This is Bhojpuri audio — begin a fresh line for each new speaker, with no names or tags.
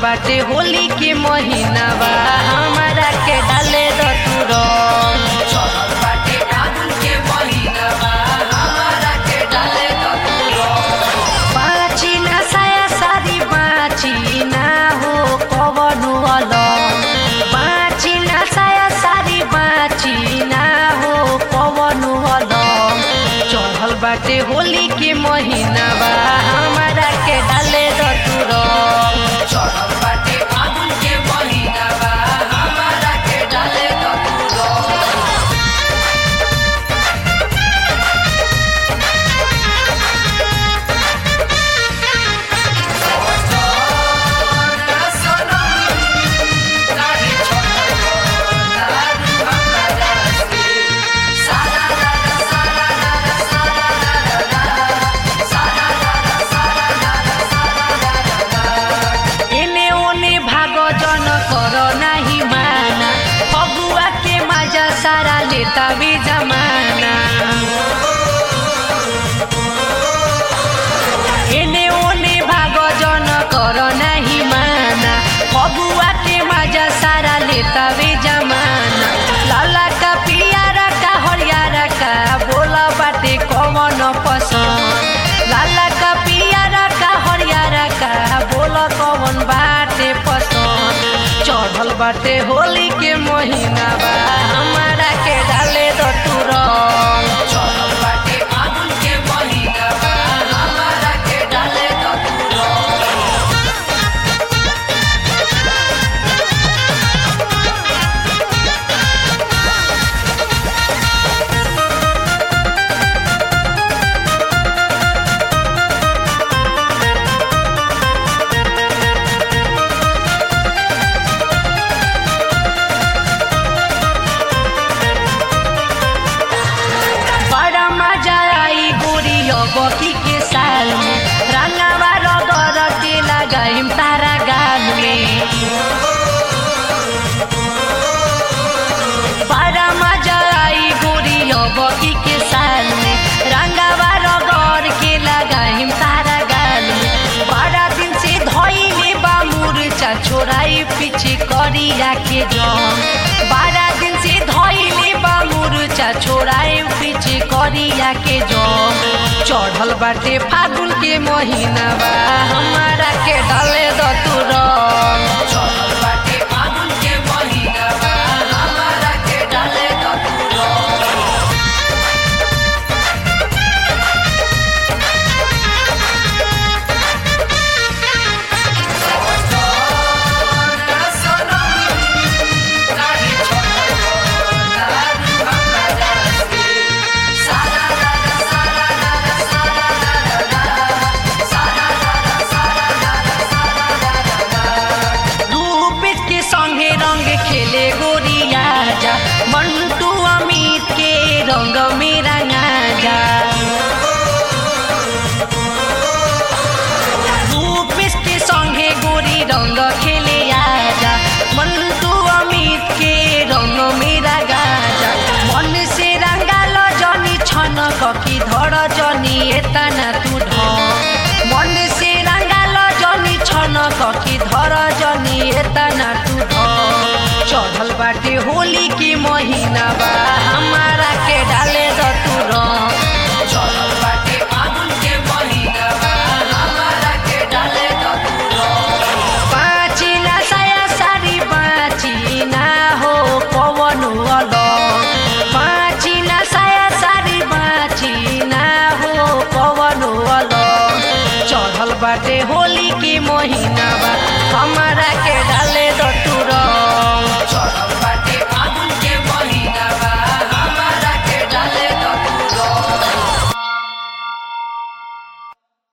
बाटे होली के महीना बा हमारा के डाले द तू रंग चढ़ल बाटे फागुन के महीना बा हमारा के डाले द तू रंग बाची ना साया सारी बाची ना हो कवनो अलग बाची ना साया सारी बाची ना हो कवनो अलग चढ़ल बाटे होली के महीना बा हमारा के डाले द तू रंग चढ़ल बाटे फागुन के महीना बा हमारा के डाले द तू रंग एने ओने भाग जन कर नाही माना फगुआ के मजा सारा लेता भी जमाना एने ओने भाग जन कर नाही माना फगुआ के मजा सारा लेता भी जमाना लाला का पियारा का हरियारा का बोला बाटे कौन पसंद लाला का पियारा का हरियारा का बोला कौन बाटे पसंद चढ़ल बाटे होली के महीना बा हमारा के डाले द तू रंग चढ़ल बाटे फागुन के महीना बा हमारा के डाले द तू रंग बड़ा मजा आई गोरी बकी के साल में रंगावा रगर के लगाइम तारा गाल में बड़ा मजा आई गोरी बकी के साल में रंगावा रगर के लगाइम तारा गाल में बड़ा दिन से धोइले बा मुरचा छोराई पीछे करिया के जम बारह दिन से धोइले बा मुरचा छोराई पीछे करिया के जम चढ़ल बाटे फागुन के महीना बा हमारा के डाले द तू रंग चढ़ल बाटे फागुन के महीना बा हमारा के डाले द तू रंग रूपेश के संगे रंग खेले गोरिया जा मंटू अमित के रंग में रंगा जा रूपेश के संगे गोरी रंग खेले आजा मंटू अमित के रंग में रंगा जा मन से रंगा लो जनी छन ककी धर जनी एतना तू ढ मन से रंगा लो जनी छन ककी धर जनी एतना तू ढ चढ़ल बाटे होली के महीना बा हमारा के डाले द तू रंग चढ़ल बाटे फागुन के महीना बा हमारा के डाले द तू रंग बाची ना साया सारी बाची ना हो पवन अलग बाची ना साया सारी बाची ना हो पवन अलग चढ़ल बाटे होली के महीना